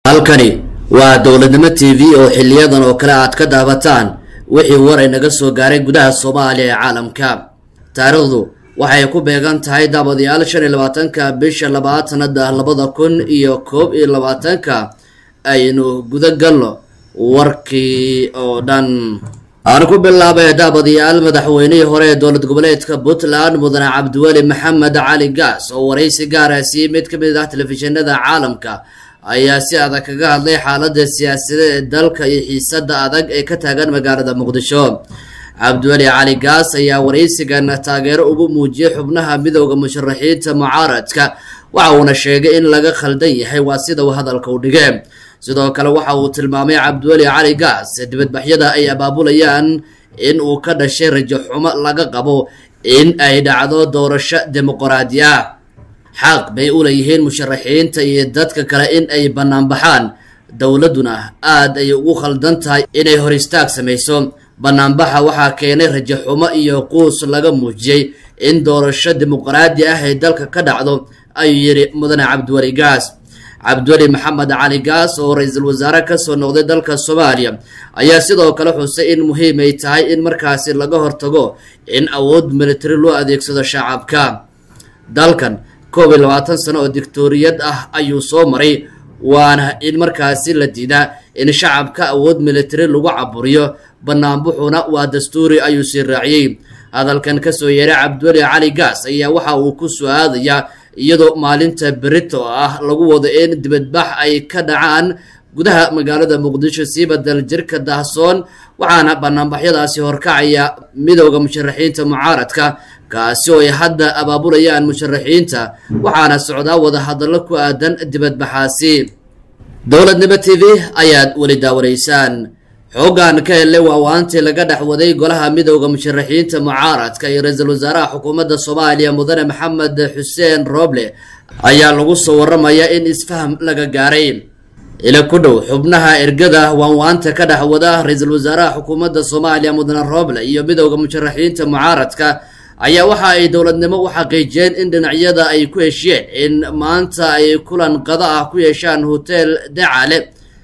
halkani waa dowladnimo t v oo xiliyadan oo kale aad ka daabataan wixii war ay naga soo gaaray gudaha soomaaliya ee caalamka taariikhdu waxay ku beegan tahay daabadayaal shan iyo labaatanka bisha labaad sanada labada kun iyo koob iyo labaatanka aynu guda galno warkii oo dhan aan ku bilaabay daabadayaal madaxweynihii hore ee dowlad goboleedka puntland mudane cabdiweli maxamed cali gaas oo waraysi gaara siiyey mid ka mid ah telefishinada caalamka ayaa si adag kaga hadlay xaalada siyaasadeed ee dalka iyo xiisada adag ee ka taagan magaalada muqdisho cabdiweli cali gaas ayaa waraysigan taageero ugu muujiyey xubnaha midooda musharaxiinta mucaaradka waxa uuna sheegay in laga khaldan yahay waa sida uu hadalka u dhige sidoo kale waxa uu tilmaamay cabdiweli cali gaas dibadbaxyada ay abaabulayaan in uu ka dhashay rajo xumo laga qabo in ay dhacdo doorasho dimuqraadi ah xaq bay u leeyihiin musharaxiinta iyo dadka kale in ay banaanbaxaan dowladduna aad ay ugu khaldan tahay inay hor istaag samayso banaanbaxa waxaa keenay rajo xumo iyo quus laga muujiyey in doorasho dimuqraadi ah ay dalka ka dhacdo ayuu yidhi mudane cabdiweli gaas cabdiweli maxamed cali gaas oo ra-iisul wasaare kasoo noqday dalka soomaaliya ayaa sidoo kale xusay in muhiim ay tahay in markaasi laga hortago in awood militari loo adeegsado shacabka dalkan koob iyo labaatan sano oo dictoriyad ah ayuu soo maray waana in markaasi la diidaa in shacabka awood militari lagu caburiyo banaanbuxuna waa dastuuri ayuu sii raaciyey hadalkan kasoo yeeray cabdiweli cali gaas ayaa waxa uu ku soo-aadayaa iyadoo maalinta berito ah lagu wado in dibadbax ay ka dhacaan gudaha magaalada muqdisho siiba daljirka dahsoon waxaana banaanbaxyadaasi horkacaya midooda musharaxiinta mucaaradka kaasi oo ay hadda abaabulayaan musharaxiinta waxaana socdaa wadahadallo ku aadan dibadbaxaasi dowladnimo t v ayaad weli daawanaysaan xoogan ka helay waawaantii laga dhex waday golaha midooda musharaxiinta mucaaradka iyo ra-iisul wasaaraha xukuumadda soomaaliya mudane maxamed xuseen roble ayaa lagu soo waramayaa in isfaham laga gaaray ila ku dhow xubnaha ergada waanwaanta ka dhex wada ra-iisul wasaaraha xukuumadda soomaaliya mudane roble iyo midooda musharaxiinta mucaaradka ayaa waxa ay dowladnimo u xaqiijiyeen in dhinacyada ay ku heshiyeen in maanta ay kulan qada ah ku yeeshaan hotel dacale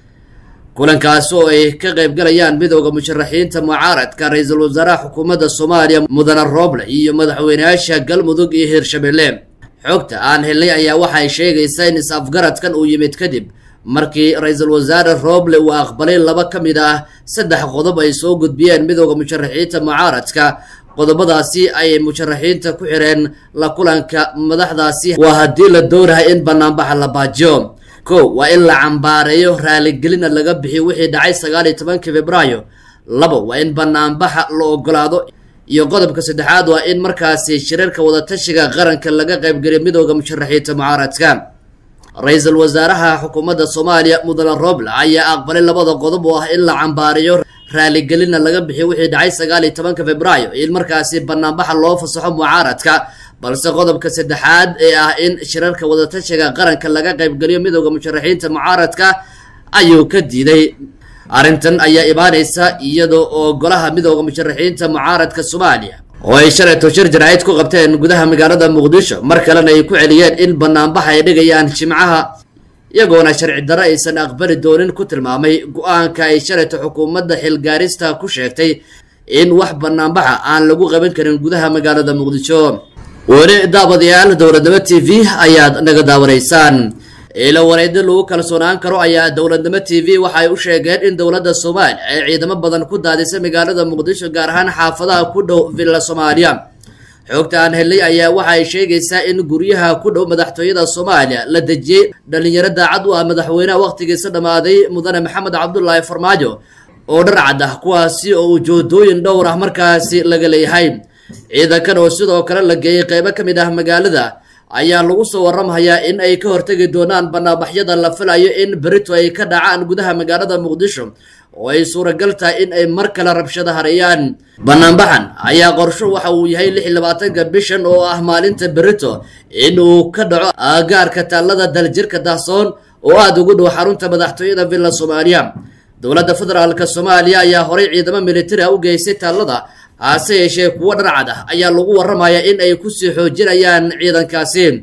kulankaasi oo ay ka qaybgalayaan midooda musharaxiinta mucaaradka ra-iisul wasaaraha xukuumadda soomaaliya mudane roble iyo madaxweyneyaasha galmudug iyo hirshabelle xogta aan helnay ayaa waxay sheegaysaa in is-afgaradkan uu yimid kadib markii ra-iisul wasaare roble uu aqbalay laba ka mid ah saddex qodob ay soo gudbiyeen midooda musharaxiinta mucaaradka qodobadaasi ayay musharaxiinta ku xireen la kulanka madaxdaasi waa haddii la doonahay in banaanbaxa la baajiyo ko waa in la cambaareeyo raaligelina laga bixiyo wixii dhacay sagaal iyo tobankii februaayo labo waa in banaanbaxa la ogolaado iyo qodobka saddexaad waa in markaasi shirarka wadatashiga qaranka laga qaybgeliyo midooda musharaxiinta mucaaradka ra-iisul wasaaraha xukuumadda soomaaliya mudane roble ayaa aqbalay labada qodob oo ah in la cambaareeyo raaligelina laga bixiyo wixii dhacay sagaal iyo tobanka februaayo in markaasi banaanbaxa loo fasaxo mucaaradka balse qodobka saddexaad ee ah in shirarka wadatashiga qaranka laga qaybgeliyo midooda musharaxiinta mucaaradka ayuu ka diiday arrintan ayaa imaaneysa iyada oo golaha midooda musharaxiinta mucaaradka soomaaliya oo ay shalayto shir jaraa'id ku qabteen gudaha magaalada muqdisho mar kalena ay ku celiyeen in banaanbaxa ay dhigayaan jimcaha iyagoona sharci darro aysan aqbali doonin ku tilmaamay go-aanka ay shalayto xukuumadda xilgaarista ku sheegtay in wax banaanbaxa aan lagu qaban karin gudaha magaalada muqdisho weli daabadayaal dowladnimo t v ayaad naga daawanaysaan ilo wareedyo lagu kalsoonaan karo ayaa dowladnimo t v waxay u sheegeen in dowladda soomaaliya ay ciidamo badan ku daadisay magaalada muqdisho gaar ahaan xaafadaha ku dhow villa soomaaliya xoogta aan helnay ayaa waxa ay sheegaysaa in guryaha ku dhow madaxtooyada soomaaliya la dejiyey dhalinyaro daacad u ah madaxweynaha wakhtigiisa dhammaaday mudane maxamed cabdulaahi farmaajo oo dharcad ah kuwaasi oo ujoodooyin dhowr ah markaasi laga leeyahay ciidankan oo sidoo kale la geeyey qeybo ka mid ah magaalada ayaa lagu soo waramayaa in ay ka hortegi doonaan banaanbaxyada la filayo in berito ay ka dhacaan gudaha magaalada muqdisho oo ay suuragal tahay in ay mar kale rabshado hareeyaan banaanbaxan ayaa qorsho waxa uu yahay lix iyo labaatanka bishan oo ah maalinta berito in uu ka dhaco aagaarka taallada daljirka dahsoon oo aada ugu dhow xarunta madaxtooyada villa soomaaliya dowladda federaalk soomaaliya ayaa horay ciidamo militari ah u geysay taallada hase yeeshee kuwo dharcad ah ayaa lagu waramayaa in ay kusii xoojinayaan ciidankaasi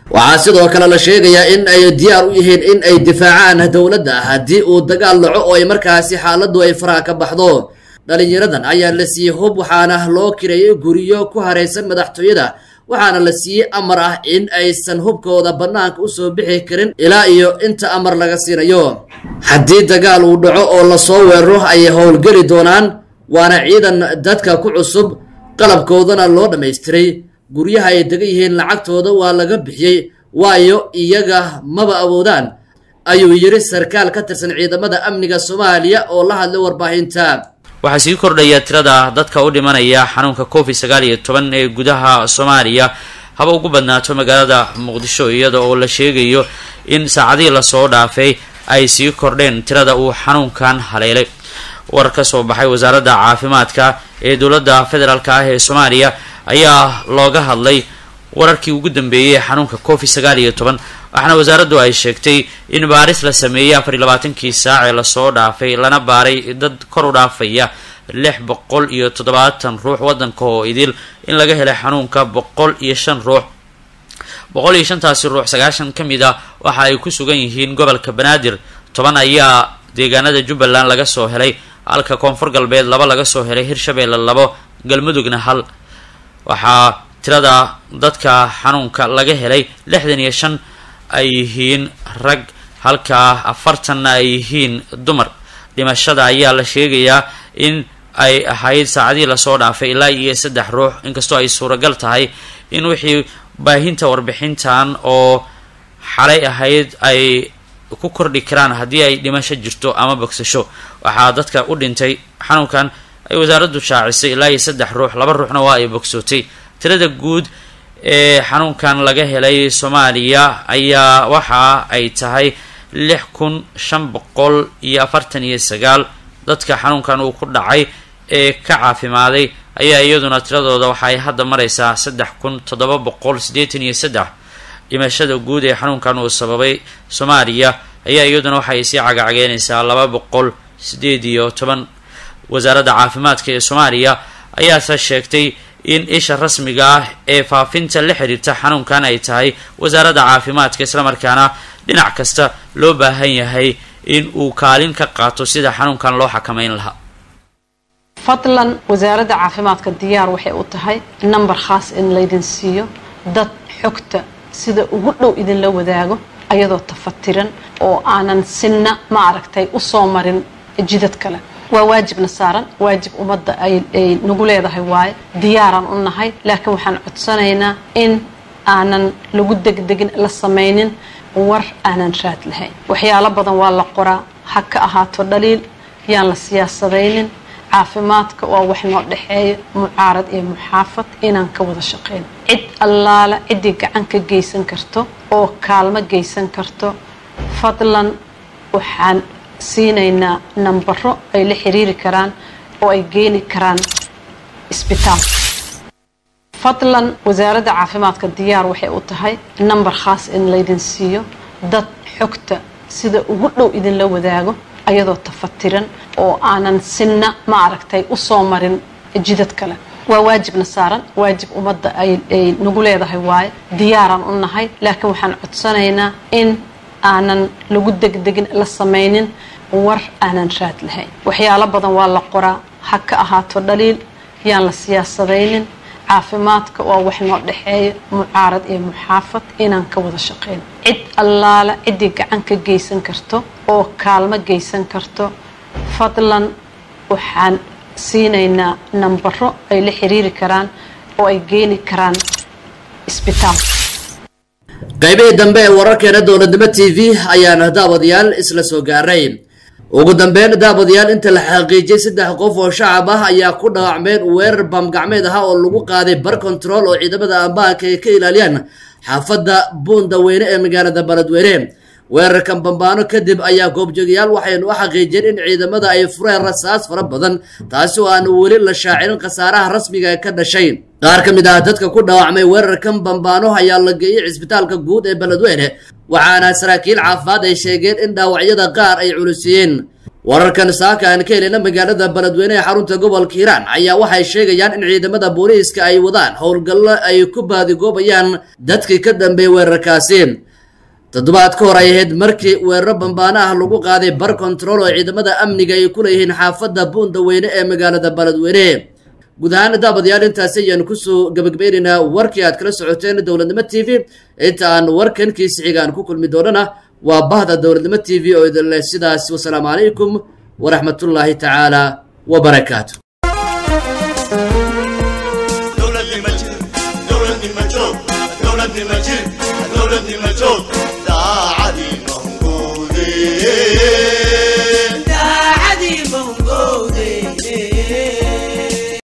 waxaa sidoo kale la sheegayaa in ay diyaar u yihiin in ay difaacaan dowladda haddii uu dagaal dhaco oo ay markaasi xaaladdu ay faraha ka baxdo dhalinyaradan ayaa la siiyey hub waxaana loo kireeyay guryo ku haraysan madaxtooyada waxaana la siiyey amar ah in aysan hubkooda bannaanka usoo bixi karin ilaa iyo inta amar laga siinayo haddii dagaal uu dhaco oo lasoo weeraro ayay howlgeli doonaan waana ciidan dadka ku cusub qalabkoodana loo dhammaystiray guryaha ay degan yihiin lacagtooda waa laga bixiyey waayo iyaga maba awoodaan ayuu yidhi sarkaal ka tirsan ciidamada amniga soomaaliya oo la hadlay warbaahinta waxaa sii kordhaya tirada dadka u dhimanaya xanuunka covid sagaal iyo toban ee gudaha soomaaliya haba ugu badnaato magaalada muqdisho iyada oo la sheegayo in saacadihii lasoo dhaafay ay sii kordheen tirada uu xanuunkan haleelay war ka soo baxay wasaaradda caafimaadka ee dowladda federaalk ah ee soomaaliya ayaa looga hadlay wararkii ugu dambeeyey ee xanuunka covid sagaal iyo toban waxaana wasaaraddu ay sheegtay in baaris la sameeyey afar iyo labaatankii saac ee lasoo dhaafay lana baaray dad kor u dhaafaya lix boqol iyo toddobaatan ruux waddanka oo idil in laga helay xanuunka boqol iyo shan ruux boqol iyo shantaasi ruux sagaashan ka mid a waxa ay ku sugan yihiin gobolka banaadir toban ayaa deegaanada jubbaland laga soo helay halka koonfur galbeed laba laga soo helay hirshabeelle labo galmudugna hal waxaa tirada dadka xanuunka laga helay lixdan iyo shan ay yihiin rag halka afartanna ay yihiin dumar dhimashada ayaa la sheegayaa in ay ahayd saacadihii lasoo dhaafay ilaa iyo saddex ruux inkastoo ay suuragal tahay in wixii baahinta warbixintan oo xalay ahayd ay ku kordhi karaan haddii ay dhimasho jirto ama bogsasho waxaa dadka u dhintay xanuunkan ay wasaaraddu shaacisay ilaa iyo saddex ruux laba ruuxna waa ay bogsootay tirada guud ee xanuunkan laga helay soomaaliya ayaa waxa ay tahay lix kun shan boqol iyo afartan iyo sagaal dadka xanuunkan uu ku dhacay ee ka caafimaaday ayaa iyaduna tiradooda waxa ay hadda maraysaa saddex kun toddoba boqol siddeetan iyo saddex dhimashada guud ee xanuunkan uu sababay soomaaliya ayaa iyaduna waxay sii cagacgeynaysaa laba boqol sideed iyo toban wasaaradda caafimaadka ee soomaaliya ayaase sheegtay in isha rasmiga ah ee faafinta la xiriirta xanuunkan ay tahay wasaaradda caafimaadka islamarkaana dhinac kasta loo baahan yahay in uu kaalin ka qaato sida xanuunkan loo xakameyn lahaa fadlan wasaaradda caafimaadka diyaar waxay u tahay number khaas in laydin siiyo dad xogta sida ugu dhow idinla wadaago ayadoo tafatiran oo aanan sinna ma aragtay usoo marin jidad kale waa waajibna saaran waajib ummadda ay nagu leedahay waaye diyaaraan u nahay laakiin waxaan codsanaynaa in aanan lagu degdegin la samaynin war aanan raad lahayn waxyaalo badan waa la qoraa ha ka ahaato dhaliil yaan la siyaasadaynin caafimaadka waa wax noo dhexeeya mucaarad iyo muxaafad inaan ka wada shaqayn cid allaala ciddii gacan ka geysan karto oo kaalmo geysan karto fadlan waxaan siinaynaa nambaro ay la xiriiri karaan oo ay geeni karaan isbitaal fadlan wasaaradda caafimaadka diyaar waxay u tahay number khaas in laydin siiyo dad xogta sida ugu dhow idinla wadaago ayadoo tafatiran oo aanan sinna ma aragtay usoo marin jidad kale waa waajibna saaran waajib ummadda ay nagu leedahay waaye diyaaraan u nahay laakiin waxaan codsanaynaa in aanan lagu degdegin la samaynin war aanan raad lahayn waxyaalo badan waa la qoraa ha ka ahaato dhaliil yaan la siyaasadaynin caafimaadka waa wax noo dhexeeya mucaarad iyo muxaafad inaan ka wada shaqayn cid allaala ciddii gacan ka geysan karto oo kaalmo geysan karto fadlan waxaan siinaynaa nambaro ay la xiriiri karaan oo ay geeni karaan isbitaal qaybihii dambe ee wararkeena dowladnimo t v ayaana daawadayaal isla soo gaaray ugu dambeyn daawadayaal inta la xaqiijiyey saddex qof oo shacab ah ayaa ku dhaawacmeen weerar baamgacmeed ah oo lagu qaaday bar control oo ciidamada ambaanka ay ka ilaaliyaan xaafadda buundaweyne ee magaalada baladweyne weerarkan bambaano kadib ayaa goobjoogayaal waxaynu u xaqiijiyeen in ciidamada ay fureen rasaas fara badan taasi oo aan weli la shaacinin khasaaraha rasmiga ee ka dhashay qaar ka mid ah dadka ku dhaawacmay weerarkan bambaano ayaa la geeyey cisbitaalka guud ee beledweyne waxaana saraakiil caafimaad ay sheegeen in dhaawacyada qaar ay culusiyeen wararkan saaka aan ka helina magaalada beledweyne ee xarunta gobolka hiiraan ayaa waxay sheegayaan in ciidamada booliiska ay wadaan howlgallo ay ku baadigoobayaan dadkii ka dambeeyay weerarkaasi toddobaad ka hor ay ahayd markii weeraro bambaano ah lagu qaaday bar control oo ciidamada amniga ay ku leeyihiin xaafadda buundaweyne ee magaalada beledweyne guud ahaan daabadayaal intaasi ayaanu kusoo gabagabeynaynaa warkii aad kala socoteen dowladnimo t v inta aan warkan kiisi xiga aan ku kulmi doonana waa bahda dowladnimo t v oo idin leh sidaas wasalaamu calaykum waraxmatullaahi tacaala wabarakaatu دولة المجيد دولة المجيد دولة المجيد دولة المجيد